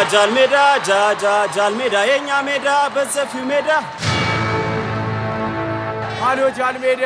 ጃል ሜዳ ጃጃ ጃል ሜዳ የእኛ ሜዳ በሰፊው ሜዳ አሎ ጃል ሜዳ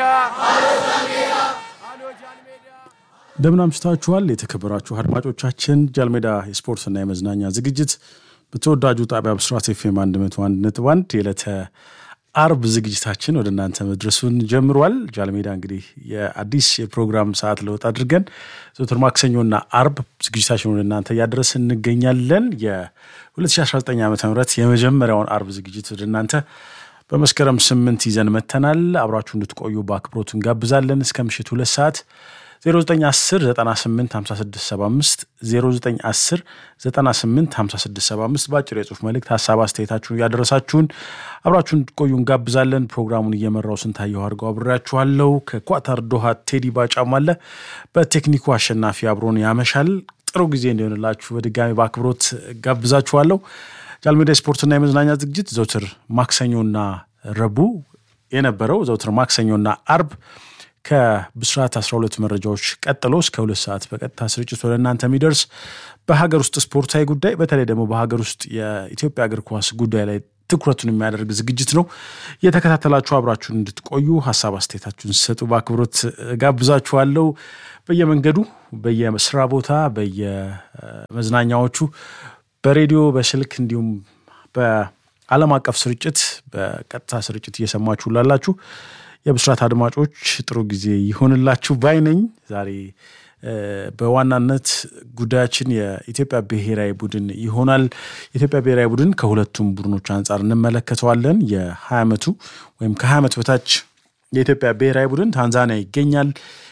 እንደምን አምሽታችኋል የተከበራችሁ አድማጮቻችን። ጃልሜዳ የስፖርትና የመዝናኛ ዝግጅት በተወዳጁ ጣቢያ ብስራት ኤፍኤም 101.1 የዕለተ አርብ ዝግጅታችን ወደ እናንተ መድረሱን ጀምሯል። ጃልሜዳ እንግዲህ የአዲስ የፕሮግራም ሰዓት ለውጥ አድርገን ዘወትር ማክሰኞና አርብ ዝግጅታችን ወደ እናንተ እያደረስን እንገኛለን። የ2019 ዓ ም የመጀመሪያውን አርብ ዝግጅት ወደ እናንተ በመስከረም ስምንት ይዘን መተናል። አብራችሁ እንድትቆዩ በአክብሮት እንጋብዛለን እስከ ምሽት ሁለት ሰዓት 0910 98 5675 0910 98 5675 በአጭር የጽሁፍ መልእክት ሀሳብ አስተያየታችሁን እያደረሳችሁን አብራችሁን እንድትቆዩ እንጋብዛለን። ፕሮግራሙን እየመራው ስንታየው አድርገው አብሬያችኋለሁ። ከኳታር ዶሃ ቴዲ ባጫም አለ። በቴክኒኩ አሸናፊ አብሮን ያመሻል። ጥሩ ጊዜ እንዲሆንላችሁ በድጋሚ በአክብሮት ጋብዛችኋለሁ። ጃልሜዳ የስፖርትና የመዝናኛ ዝግጅት ዘውትር ማክሰኞና ረቡዕ የነበረው ዘውትር ማክሰኞና አርብ ከብስራት 12 መረጃዎች ቀጥሎ እስከ ሁለት ሰዓት በቀጥታ ስርጭት ወደ እናንተ የሚደርስ በሀገር ውስጥ ስፖርታዊ ጉዳይ በተለይ ደግሞ በሀገር ውስጥ የኢትዮጵያ እግር ኳስ ጉዳይ ላይ ትኩረቱን የሚያደርግ ዝግጅት ነው። እየተከታተላችሁ አብራችሁን እንድትቆዩ ሀሳብ አስተያየታችሁን ሲሰጡ በአክብሮት ጋብዛችኋለሁ። በየመንገዱ በየስራ ቦታ፣ በየመዝናኛዎቹ በሬዲዮ በስልክ እንዲሁም በዓለም አቀፍ ስርጭት በቀጥታ ስርጭት እየሰማችሁ ላላችሁ የብስራት አድማጮች ጥሩ ጊዜ ይሆንላችሁ ባይ ነኝ። ዛሬ በዋናነት ጉዳያችን የኢትዮጵያ ብሔራዊ ቡድን ይሆናል። የኢትዮጵያ ብሔራዊ ቡድን ከሁለቱም ቡድኖች አንጻር እንመለከተዋለን። የ20 ዓመቱ ወይም ከ20 ዓመት በታች የኢትዮጵያ ብሔራዊ ቡድን ታንዛኒያ ይገኛል።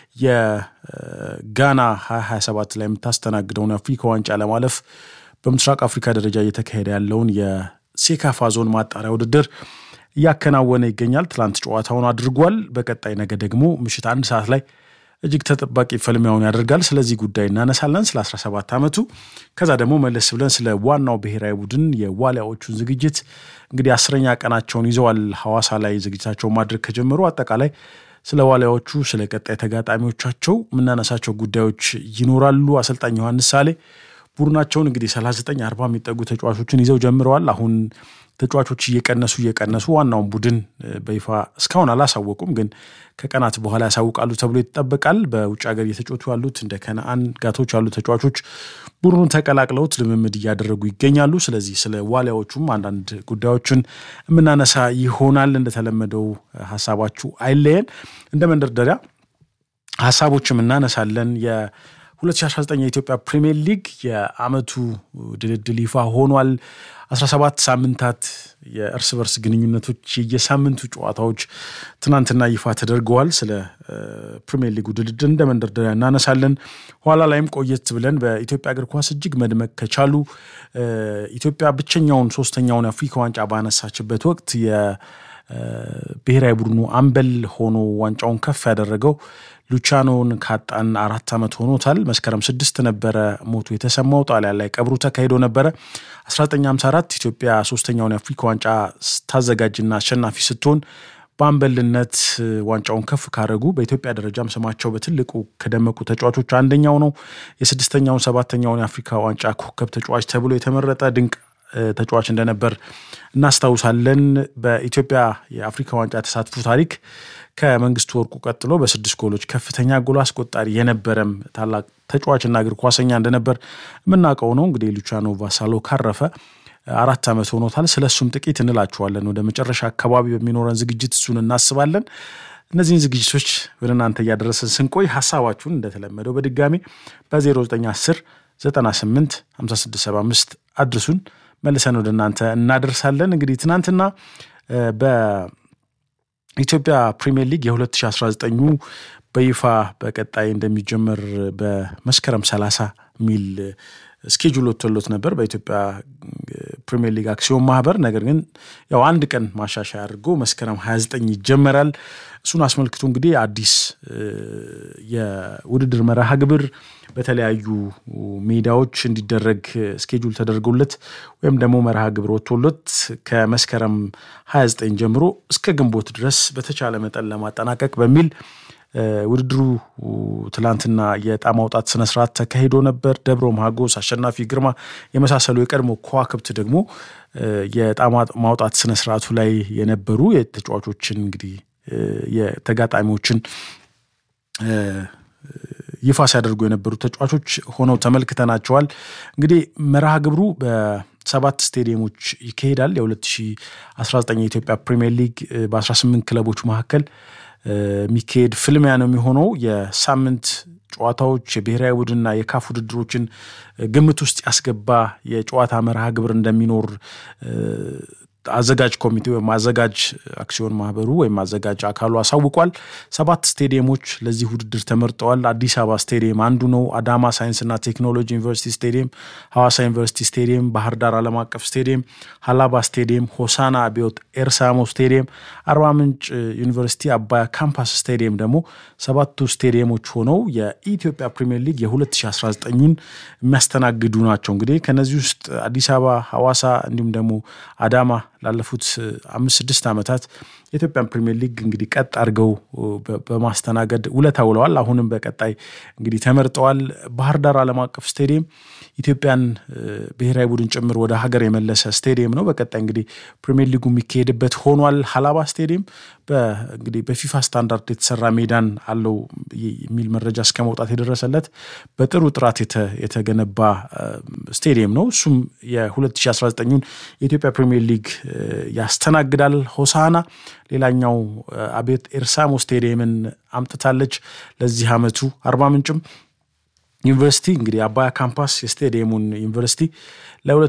የጋና 2027 ላይ የምታስተናግደውን የአፍሪካ ዋንጫ ለማለፍ በምስራቅ አፍሪካ ደረጃ እየተካሄደ ያለውን የሴካፋ ዞን ማጣሪያ ውድድር እያከናወነ ይገኛል። ትላንት ጨዋታውን አድርጓል። በቀጣይ ነገ ደግሞ ምሽት አንድ ሰዓት ላይ እጅግ ተጠባቂ ፍልሚያውን ያደርጋል። ስለዚህ ጉዳይ እናነሳለን፣ ስለ 17 ዓመቱ። ከዛ ደግሞ መለስ ብለን ስለ ዋናው ብሔራዊ ቡድን የዋሊያዎቹን ዝግጅት እንግዲህ አስረኛ ቀናቸውን ይዘዋል። ሐዋሳ ላይ ዝግጅታቸውን ማድረግ ከጀመሩ አጠቃላይ ስለ ዋሊያዎቹ፣ ስለ ቀጣይ ተጋጣሚዎቻቸው የምናነሳቸው ጉዳዮች ይኖራሉ። አሰልጣኝ ዮሐንስ ሳሌ ቡድናቸውን እንግዲህ 39 40 የሚጠጉ ተጫዋቾችን ይዘው ጀምረዋል። አሁን ተጫዋቾች እየቀነሱ እየቀነሱ ዋናውን ቡድን በይፋ እስካሁን አላሳወቁም፣ ግን ከቀናት በኋላ ያሳውቃሉ ተብሎ ይጠበቃል። በውጭ ሀገር እየተጫወቱ ያሉት እንደ ከነአን ጋቶች ያሉ ተጫዋቾች ቡድኑን ተቀላቅለውት ልምምድ እያደረጉ ይገኛሉ። ስለዚህ ስለ ዋሊያዎቹም አንዳንድ ጉዳዮችን የምናነሳ ይሆናል። እንደተለመደው ሀሳባችሁ አይለየን። እንደ መንደርደሪያ ሀሳቦችም እናነሳለን። 2019 የኢትዮጵያ ፕሪሚየር ሊግ የዓመቱ ድልድል ይፋ ሆኗል። 17 ሳምንታት የእርስ በርስ ግንኙነቶች የየሳምንቱ ጨዋታዎች ትናንትና ይፋ ተደርገዋል። ስለ ፕሪሚየር ሊጉ ድልድል እንደ መንደርደሪያ እናነሳለን። ኋላ ላይም ቆየት ብለን በኢትዮጵያ እግር ኳስ እጅግ መድመቅ ከቻሉ ኢትዮጵያ ብቸኛውን ሶስተኛውን የአፍሪካ ዋንጫ ባነሳችበት ወቅት የብሔራዊ ቡድኑ አምበል ሆኖ ዋንጫውን ከፍ ያደረገው ሉቻኖን ካጣን አራት ዓመት ሆኖታል። መስከረም ስድስት ነበረ ሞቱ የተሰማው። ጣሊያን ላይ ቀብሩ ተካሂዶ ነበረ። 1954 ኢትዮጵያ ሶስተኛውን የአፍሪካ ዋንጫ ስታዘጋጅና አሸናፊ ስትሆን በአምበልነት ዋንጫውን ከፍ ካደረጉ በኢትዮጵያ ደረጃም ስማቸው በትልቁ ከደመቁ ተጫዋቾች አንደኛው ነው። የስድስተኛውን ሰባተኛውን የአፍሪካ ዋንጫ ኮከብ ተጫዋች ተብሎ የተመረጠ ድንቅ ተጫዋች እንደነበር እናስታውሳለን። በኢትዮጵያ የአፍሪካ ዋንጫ ተሳትፎ ታሪክ ከመንግስቱ ወርቁ ቀጥሎ በስድስት ጎሎች ከፍተኛ ጎል አስቆጣሪ የነበረም ታላቅ ተጫዋችና እግር ኳሰኛ እንደነበር የምናውቀው ነው። እንግዲህ ሉቻኖ ቫሳሎ ካረፈ አራት ዓመት ሆኖታል። ስለ እሱም ጥቂት እንላችኋለን። ወደ መጨረሻ አካባቢ በሚኖረን ዝግጅት እሱን እናስባለን። እነዚህን ዝግጅቶች ወደ እናንተ እያደረስን ስንቆይ ሀሳባችሁን እንደተለመደው በድጋሚ በ0910 98 5675 አድርሱን መልሰን ወደ እናንተ እናደርሳለን። እንግዲህ ትናንትና በኢትዮጵያ ፕሪሚየር ሊግ የ2019 በይፋ በቀጣይ እንደሚጀመር በመስከረም 30 ሚል ስኬጁል ወጥቶሎት ነበር በኢትዮጵያ ፕሪሚየር ሊግ አክሲዮን ማህበር። ነገር ግን ያው አንድ ቀን ማሻሻያ አድርጎ መስከረም 29 ይጀመራል። እሱን አስመልክቶ እንግዲህ አዲስ የውድድር መርሃ ግብር በተለያዩ ሜዳዎች እንዲደረግ ስኬጁል ተደርጎለት ወይም ደግሞ መርሃ ግብር ወጥቶለት ከመስከረም 29 ጀምሮ እስከ ግንቦት ድረስ በተቻለ መጠን ለማጠናቀቅ በሚል ውድድሩ ትላንትና የዕጣ ማውጣት ስነስርዓት ተካሂዶ ነበር። ደብረ ማጎስ፣ አሸናፊ ግርማ የመሳሰሉ የቀድሞ ከዋክብት ደግሞ የዕጣ ማውጣት ስነስርዓቱ ላይ የነበሩ የተጫዋቾችን እንግዲህ የተጋጣሚዎችን ይፋ ሲያደርጉ የነበሩ ተጫዋቾች ሆነው ተመልክተናቸዋል። እንግዲህ መርሃ ግብሩ በሰባት ስቴዲየሞች ይካሄዳል። የ2019 የኢትዮጵያ ፕሪሚየር ሊግ በ18 ክለቦች መካከል የሚካሄድ ፍልሚያ ነው የሚሆነው። የሳምንት ጨዋታዎች የብሔራዊ ቡድንና የካፍ ውድድሮችን ግምት ውስጥ ያስገባ የጨዋታ መርሃ ግብር እንደሚኖር አዘጋጅ ኮሚቴ ወይም አዘጋጅ አክሲዮን ማህበሩ ወይም አዘጋጅ አካሉ አሳውቋል። ሰባት ስቴዲየሞች ለዚህ ውድድር ተመርጠዋል። አዲስ አበባ ስቴዲየም አንዱ ነው። አዳማ ሳይንስና ቴክኖሎጂ ዩኒቨርሲቲ ስቴዲየም፣ ሐዋሳ ዩኒቨርሲቲ ስቴዲየም፣ ባህር ዳር ዓለም አቀፍ ስቴዲየም፣ ሀላባ ስቴዲየም፣ ሆሳና አብዮት ኤርሳሞ ስቴዲየም፣ አርባ ምንጭ ዩኒቨርሲቲ አባያ ካምፓስ ስቴዲየም ደግሞ ሰባቱ ስቴዲየሞች ሆነው የኢትዮጵያ ፕሪሚየር ሊግ የ2019ን የሚያስተናግዱ ናቸው። እንግዲህ ከነዚህ ውስጥ አዲስ አበባ፣ ሐዋሳ እንዲሁም ደግሞ አዳማ ላለፉት አምስት ስድስት ዓመታት የኢትዮጵያን ፕሪሚየር ሊግ እንግዲህ ቀጥ አድርገው በማስተናገድ ውለታ ውለዋል። አሁንም በቀጣይ እንግዲህ ተመርጠዋል። ባህር ዳር ዓለም አቀፍ ስቴዲየም ኢትዮጵያን ብሔራዊ ቡድን ጭምር ወደ ሀገር የመለሰ ስቴዲየም ነው። በቀጣይ እንግዲህ ፕሪሚየር ሊጉ የሚካሄድበት ሆኗል። ሀላባ ስቴዲየም እንግዲህ በፊፋ ስታንዳርድ የተሰራ ሜዳን አለው የሚል መረጃ እስከ መውጣት የደረሰለት በጥሩ ጥራት የተገነባ ስቴዲየም ነው። እሱም የ2019ን የኢትዮጵያ ፕሪሚየር ሊግ ያስተናግዳል። ሆሳና ሌላኛው አቤት ኤርሳሞ ስቴዲየምን አምጥታለች ለዚህ ዓመቱ። አርባ ምንጭም ዩኒቨርሲቲ እንግዲህ አባያ ካምፓስ የስቴዲየሙን ዩኒቨርሲቲ